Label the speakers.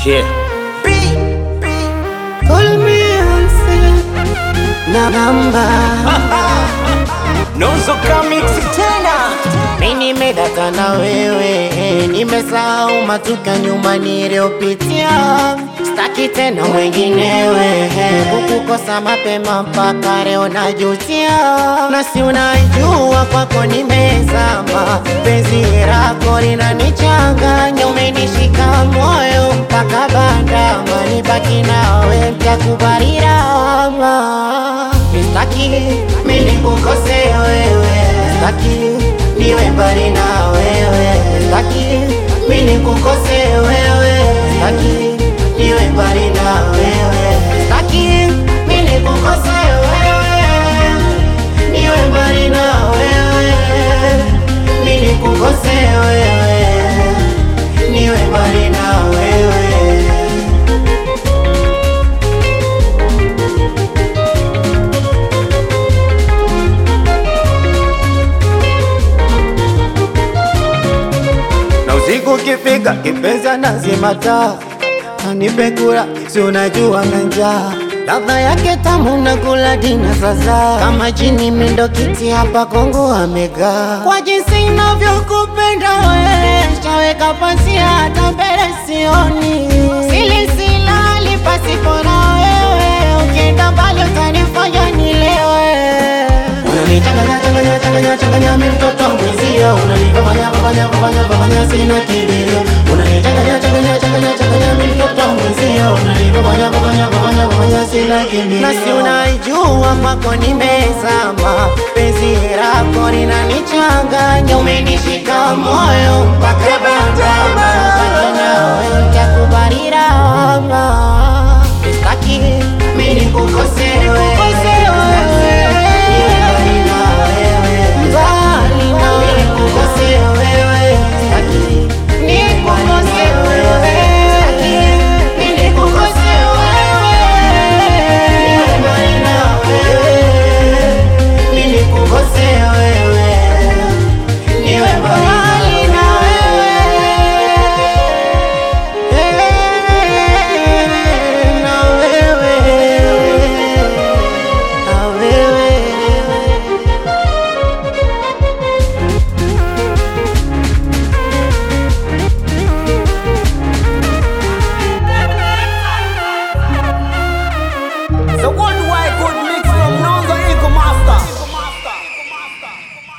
Speaker 1: Yeah.
Speaker 2: Call me Ansel na namba
Speaker 1: Nozo Comics tena.
Speaker 2: mi nimedata na wewe, nimesahau matuka nyuma niliyopitia, staki tena mwenginewe, kukukosa mapema mpaka leo najutia, na si unajua kwako nimezama, penzi lako linanichanganya, umenishika moyo mpaka bandama, nibaki nawe mtakubali lawama, staki mimi nikukose wewe, staki niwe mbali na wewe, staki mimi nikukose wewe, staki niwe mbali na wewe, staki mimi nikukose wewe, niwe mbali na wewe, mimi nikukose wewe, niwe mbali na wewe. na usiku ukifika, kipenzi anazima taa, anipe kula, si unajua na njaa, ladha yake tamu na kula dina sasa, kama jini mindo kiti hapa Kongo amegaa, kwa jinsi inavyokupenda wewe, shaweka pazia hata mbele sioni, sili silali pasipo na wewe, ukienda mbali utanifanya nilewe Unanichanganya changanya changanya changanya mimi mtoto mwenzio unanifanya fanya fanya fanya sina kilio Unanichanganya changanya changanya changanya mimi mtoto mwenzio unanifanya fanya fanya fanya sina kilio Na si unaijua kwako nime